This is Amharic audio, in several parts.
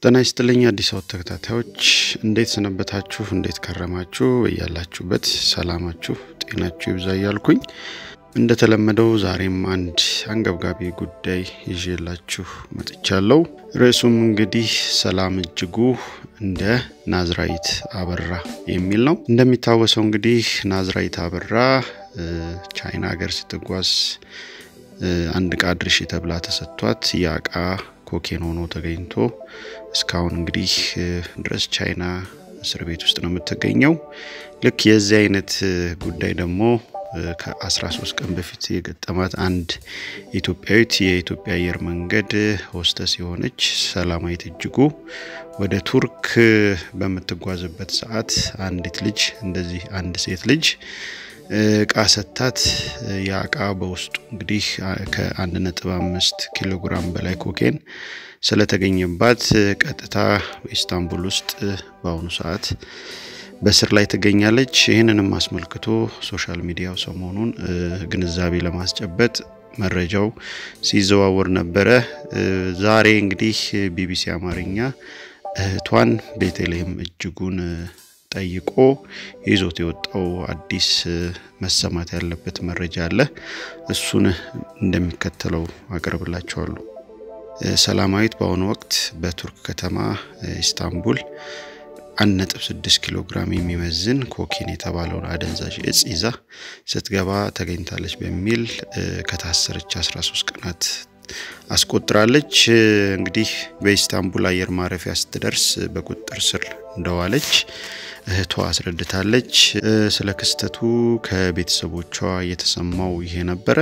ጤና ይስጥልኝ አዲስ አበባ ተከታታዮች እንዴት ሰነበታችሁ? እንዴት ከረማችሁ? እያላችሁበት ሰላማችሁ ጤናችሁ ይብዛ እያልኩኝ እንደተለመደው ዛሬም አንድ አንገብጋቢ ጉዳይ ይዤላችሁ መጥቻለሁ። ርዕሱም እንግዲህ ሰላም እጅጉ እንደ ናዝራዊት አበራ የሚል ነው። እንደሚታወሰው እንግዲህ ናዝራዊት አበራ ቻይና ሀገር ስትጓዝ አንድ እቃ ድርሽ ተብላ ተሰጥቷት ያ እቃ ኮኬን ሆኖ ተገኝቶ እስካሁን እንግዲህ ድረስ ቻይና እስር ቤት ውስጥ ነው የምትገኘው። ልክ የዚህ አይነት ጉዳይ ደግሞ ከ13 ቀን በፊት የገጠማት አንድ ኢትዮጵያዊት የኢትዮጵያ አየር መንገድ ሆስተስ የሆነች ሰላማዊት እጅጉ ወደ ቱርክ በምትጓዝበት ሰዓት አንዲት ልጅ እንደዚህ አንድ ሴት ልጅ እቃ ሰታት ያ እቃ በውስጡ እንግዲህ ከአንድ ነጥብ አምስት ኪሎ ግራም በላይ ኮኬን ስለተገኘባት ቀጥታ ኢስታንቡል ውስጥ በአሁኑ ሰዓት በስር ላይ ትገኛለች። ይህንንም አስመልክቶ ሶሻል ሚዲያው ሰሞኑን ግንዛቤ ለማስጨበጥ መረጃው ሲዘዋወር ነበረ። ዛሬ እንግዲህ ቢቢሲ አማርኛ እህቷን ቤተልሔም እጅጉን ጠይቆ ይዞት የወጣው አዲስ መሰማት ያለበት መረጃ አለ። እሱን እንደሚከተለው አቀርብላችኋለሁ። ሰላማዊት በአሁኑ ወቅት በቱርክ ከተማ ኢስታንቡል 1.6 ኪሎ ግራም የሚመዝን ኮኬን የተባለውን አደንዛዥ እጽ ይዛ ስትገባ ተገኝታለች በሚል ከታሰረች 13 ቀናት አስቆጥራለች። እንግዲህ በኢስታንቡል አየር ማረፊያ ስትደርስ በቁጥጥር ስር እንደዋለች እህቷ አስረድታለች። ስለ ክስተቱ ከቤተሰቦቿ የተሰማው ይሄ ነበረ።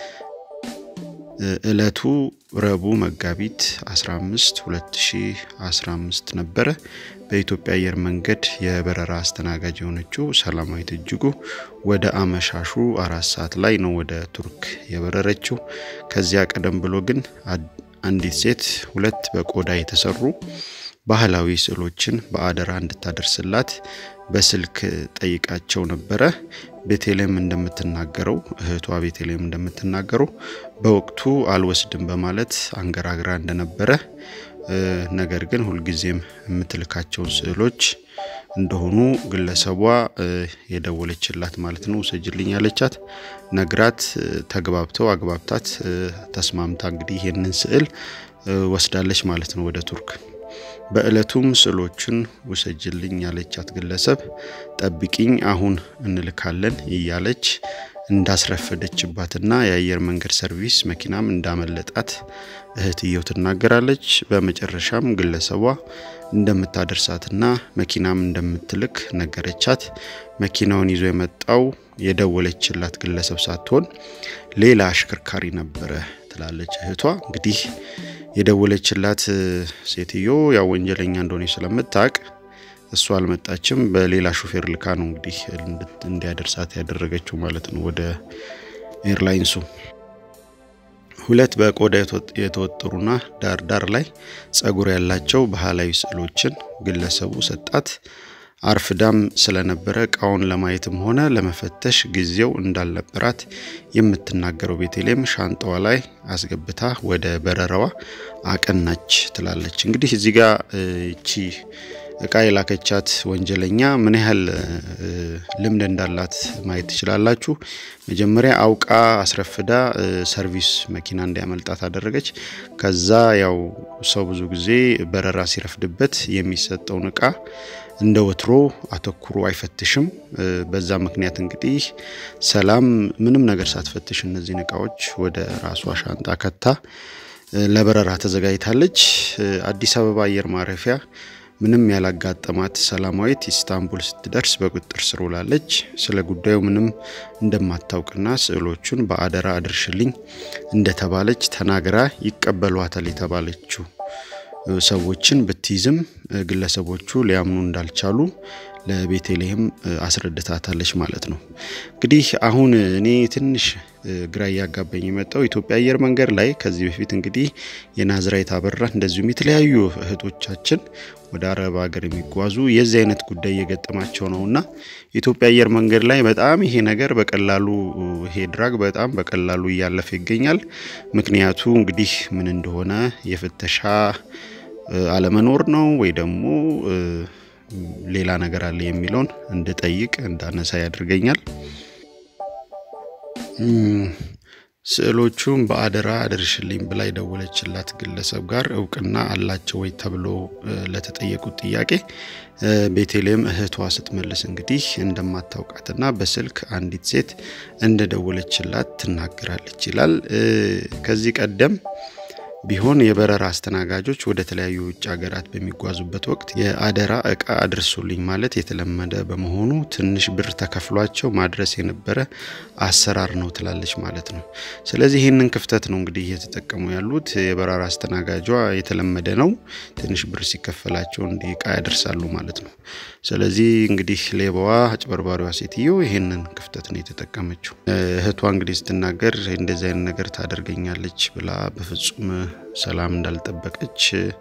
እለቱ ረቡዕ መጋቢት 15 2015 ነበረ። በኢትዮጵያ አየር መንገድ የበረራ አስተናጋጅ የሆነችው ሰላማዊት እጅጉ ወደ አመሻሹ አራት ሰዓት ላይ ነው ወደ ቱርክ የበረረችው። ከዚያ ቀደም ብሎ ግን አንዲት ሴት ሁለት በቆዳ የተሰሩ ባህላዊ ስዕሎችን በአደራ እንድታደርስላት በስልክ ጠይቃቸው ነበረ። ቤተልሔም እንደምትናገረው እህቷ ቤተልሔም እንደምትናገረው በወቅቱ አልወስድም በማለት አንገራግራ እንደነበረ ነገር ግን ሁልጊዜም የምትልካቸውን ስዕሎች እንደሆኑ ግለሰቧ የደወለችላት ማለት ነው ውሰጅልኝ ያለቻት ነግራት ተግባብተው አግባብታት ተስማምታ እንግዲህ ይህንን ስዕል ወስዳለች ማለት ነው ወደ ቱርክ። በእለቱም ስዕሎቹን ውሰጅልኝ ያለቻት ግለሰብ ጠብቂኝ አሁን እንልካለን እያለች እንዳስረፈደችባትና የአየር መንገድ ሰርቪስ መኪናም እንዳመለጣት እህትየው ትናገራለች። በመጨረሻም ግለሰቧ እንደምታደርሳትና መኪናም እንደምትልክ ነገረቻት። መኪናውን ይዞ የመጣው የደወለችላት ግለሰብ ሳትሆን ሌላ አሽከርካሪ ነበረ ትላለች እህቷ። እንግዲህ የደወለችላት ሴትዮ ያው ወንጀለኛ እንደሆነ ስለምታውቅ እሷ አልመጣችም። በሌላ ሹፌር ልካ ነው እንግዲህ እንዲያደርሳት ያደረገችው ማለት ነው ወደ ኤርላይንሱ። ሁለት በቆዳ የተወጠሩና ዳር ዳር ላይ ጸጉር ያላቸው ባህላዊ ስዕሎችን ግለሰቡ ሰጣት። አርፍዳም ስለነበረ እቃውን ለማየትም ሆነ ለመፈተሽ ጊዜው እንዳልነበራት የምትናገረው ቤተልሔም ሻንጣዋ ላይ አስገብታ ወደ በረራዋ አቀናች ትላለች። እንግዲህ እዚህ ጋር እቺ እቃ የላከቻት ወንጀለኛ ምን ያህል ልምድ እንዳላት ማየት ትችላላችሁ። መጀመሪያ አውቃ አስረፍዳ ሰርቪስ መኪና እንዲያመልጣት አደረገች። ከዛ ያው ሰው ብዙ ጊዜ በረራ ሲረፍድበት የሚሰጠውን እቃ እንደ ወትሮ አተኩሮ አይፈትሽም። በዛ ምክንያት እንግዲህ ሰላም ምንም ነገር ሳትፈትሽ እነዚህን እቃዎች ወደ ራሷ ሻንጣ ከታ ለበረራ ተዘጋጅታለች። አዲስ አበባ አየር ማረፊያ ምንም ያላጋጠማት ሰላማዊት ኢስታንቡል ስትደርስ በቁጥጥር ስር ውላለች። ስለ ጉዳዩ ምንም እንደማታውቅና ስዕሎቹን በአደራ አድርሽልኝ እንደተባለች ተናግራ ይቀበሏታል የተባለችው ሰዎችን ብትይዝም ግለሰቦቹ ሊያምኑ እንዳልቻሉ ለቤተልሔም አስረድታታለች ማለት ነው። እንግዲህ አሁን እኔ ትንሽ ግራ እያጋባኝ የመጣው ኢትዮጵያ አየር መንገድ ላይ ከዚህ በፊት እንግዲህ የናዝራዊት አበራ እንደዚሁም የተለያዩ እህቶቻችን ወደ አረብ ሀገር የሚጓዙ የዚህ አይነት ጉዳይ እየገጠማቸው ነው እና የኢትዮጵያ አየር መንገድ ላይ በጣም ይሄ ነገር በቀላሉ ይሄ ድራግ በጣም በቀላሉ እያለፈ ይገኛል። ምክንያቱ እንግዲህ ምን እንደሆነ የፍተሻ አለመኖር ነው ወይ ደግሞ ሌላ ነገር አለ የሚለውን እንድጠይቅ እንዳነሳ ያደርገኛል። ስዕሎቹም በአደራ አድርሽልኝ ብላ የደወለችላት ግለሰብ ጋር እውቅና አላቸው ወይ ተብሎ ለተጠየቁት ጥያቄ ቤቴልሔም እህቷ ስትመልስ እንግዲህ እንደማታውቃትና በስልክ አንዲት ሴት እንደደወለችላት ትናገራለች ይላል። ከዚህ ቀደም ቢሆን የበረራ አስተናጋጆች ወደ ተለያዩ ውጭ ሀገራት በሚጓዙበት ወቅት የአደራ እቃ አድርሱልኝ ማለት የተለመደ በመሆኑ ትንሽ ብር ተከፍሏቸው ማድረስ የነበረ አሰራር ነው ትላለች ማለት ነው። ስለዚህ ይህንን ክፍተት ነው እንግዲህ እየተጠቀሙ ያሉት። የበረራ አስተናጋጇ የተለመደ ነው፣ ትንሽ ብር ሲከፈላቸው እንዲህ እቃ ያደርሳሉ ማለት ነው። ስለዚህ እንግዲህ ሌባዋ አጭበርባሪዋ ሴትዮ ይህንን ክፍተት ነው የተጠቀመችው። እህቷ እንግዲህ ስትናገር እንደዚህ አይነት ነገር ታደርገኛለች ብላ በፍጹም ሰላም እንዳልጠበቀች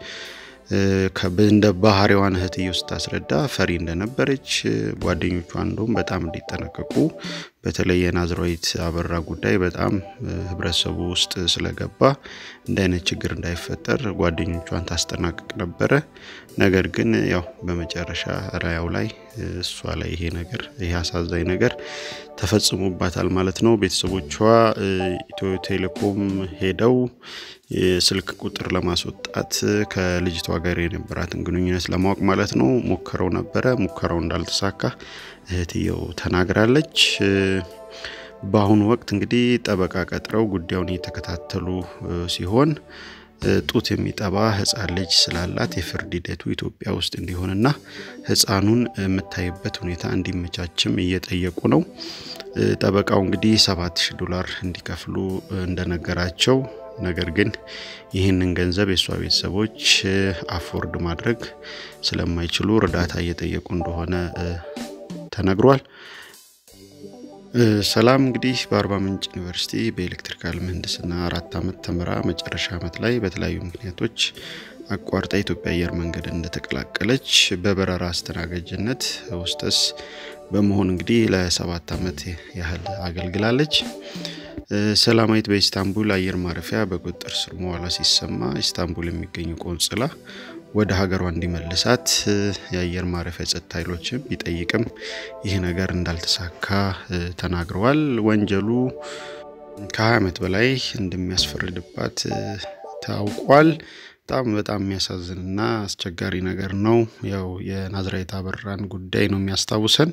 እንደ ባህሪዋን እህትየው ስታስረዳ ፈሪ እንደነበረች ጓደኞቿ እንደውም በጣም እንዲጠነቀቁ በተለይ የናዝራዊት አበራ ጉዳይ በጣም ህብረተሰቡ ውስጥ ስለገባ እንደ አይነት ችግር እንዳይፈጠር ጓደኞቿን ታስጠናቅቅ ነበረ። ነገር ግን ያው በመጨረሻ ራያው ላይ እሷ ላይ ይሄ ነገር ይሄ አሳዛኝ ነገር ተፈጽሞባታል ማለት ነው። ቤተሰቦቿ ኢትዮ ቴሌኮም ሄደው የስልክ ቁጥር ለማስወጣት ከልጅቷ ጋር የነበራትን ግንኙነት ለማወቅ ማለት ነው ሞክረው ነበረ። ሙከራው እንዳልተሳካ እህትየው ተናግራለች። በአሁኑ ወቅት እንግዲህ ጠበቃ ቀጥረው ጉዳዩን እየተከታተሉ ሲሆን ጡት የሚጠባ ህፃን ልጅ ስላላት የፍርድ ሂደቱ ኢትዮጵያ ውስጥ እንዲሆንና ህፃኑን የምታይበት ሁኔታ እንዲመቻችም እየጠየቁ ነው። ጠበቃው እንግዲህ ሰባት ሺህ ዶላር እንዲከፍሉ እንደነገራቸው ነገር ግን ይህንን ገንዘብ የእሷ ቤተሰቦች አፎርድ ማድረግ ስለማይችሉ እርዳታ እየጠየቁ እንደሆነ ተነግሯል። ሰላም እንግዲህ በአርባ ምንጭ ዩኒቨርሲቲ በኤሌክትሪካል ምህንድስና አራት ዓመት ተምራ መጨረሻ ዓመት ላይ በተለያዩ ምክንያቶች አቋርጣ የኢትዮጵያ አየር መንገድ እንደተቀላቀለች በበረራ አስተናጋጅነት ውስጠስ በመሆን እንግዲህ ለሰባት ዓመት ያህል አገልግላለች። ሰላማዊት በኢስታንቡል አየር ማረፊያ በቁጥጥር ስር መዋሏ ሲሰማ ኢስታንቡል የሚገኙ ቆንጽላ ወደ ሀገሯ እንዲመልሳት የአየር ማረፊያ ጸጥታ ኃይሎችም ቢጠይቅም ይህ ነገር እንዳልተሳካ ተናግረዋል። ወንጀሉ ከ20 ዓመት በላይ እንደሚያስፈርድባት ታውቋል። በጣም በጣም የሚያሳዝንና አስቸጋሪ ነገር ነው። ያው የናዝራዊት አበራን ጉዳይ ነው የሚያስታውሰን።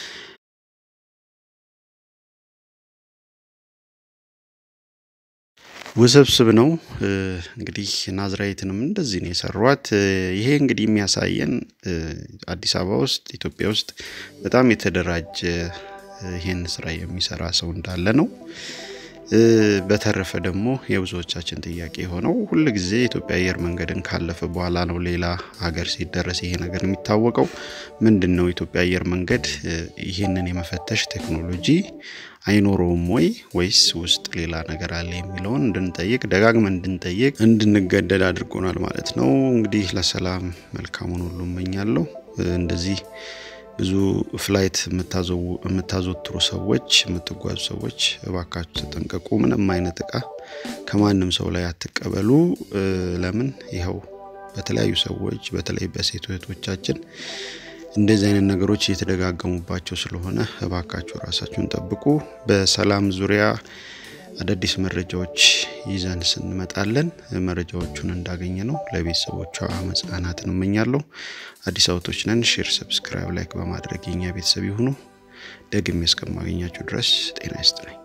ውስብስብ ነው። እንግዲህ ናዝራዊትንም እንደዚህ ነው የሰሯት። ይሄ እንግዲህ የሚያሳየን አዲስ አበባ ውስጥ ኢትዮጵያ ውስጥ በጣም የተደራጀ ይሄን ስራ የሚሰራ ሰው እንዳለ ነው። በተረፈ ደግሞ የብዙዎቻችን ጥያቄ የሆነው ሁል ጊዜ የኢትዮጵያ አየር መንገድን ካለፈ በኋላ ነው ሌላ ሀገር ሲደረስ ይሄ ነገር የሚታወቀው። ምንድን ነው ኢትዮጵያ አየር መንገድ ይህንን የመፈተሽ ቴክኖሎጂ አይኖረውም ወይ ወይስ ውስጥ ሌላ ነገር አለ የሚለውን እንድንጠይቅ ደጋግመን እንድንጠይቅ እንድንገደድ አድርጎናል ማለት ነው። እንግዲህ ለሰላም መልካሙን ሁሉ እመኛለሁ። እንደዚህ ብዙ ፍላይት የምታዘወትሩ ሰዎች የምትጓዙ ሰዎች እባካችሁ ተጠንቀቁ። ምንም አይነት እቃ ከማንም ሰው ላይ አትቀበሉ። ለምን ይኸው በተለያዩ ሰዎች በተለይ በሴት እህቶቻችን እንደዚህ አይነት ነገሮች እየተደጋገሙባቸው ስለሆነ እባካችሁ ራሳችሁን ጠብቁ። በሰላም ዙሪያ አዳዲስ መረጃዎች ይዘን ስንመጣለን መረጃዎቹን እንዳገኘ ነው ለቤተሰቦቿ መጽናናትን እመኛለሁ። አዲስ አበቦች ነን። ሼር፣ ሰብስክራይብ፣ ላይክ በማድረግ የኛ ቤተሰብ ይሁኑ። ደግሜ እስከማገኛችሁ ድረስ ጤና ይስጥልኝ።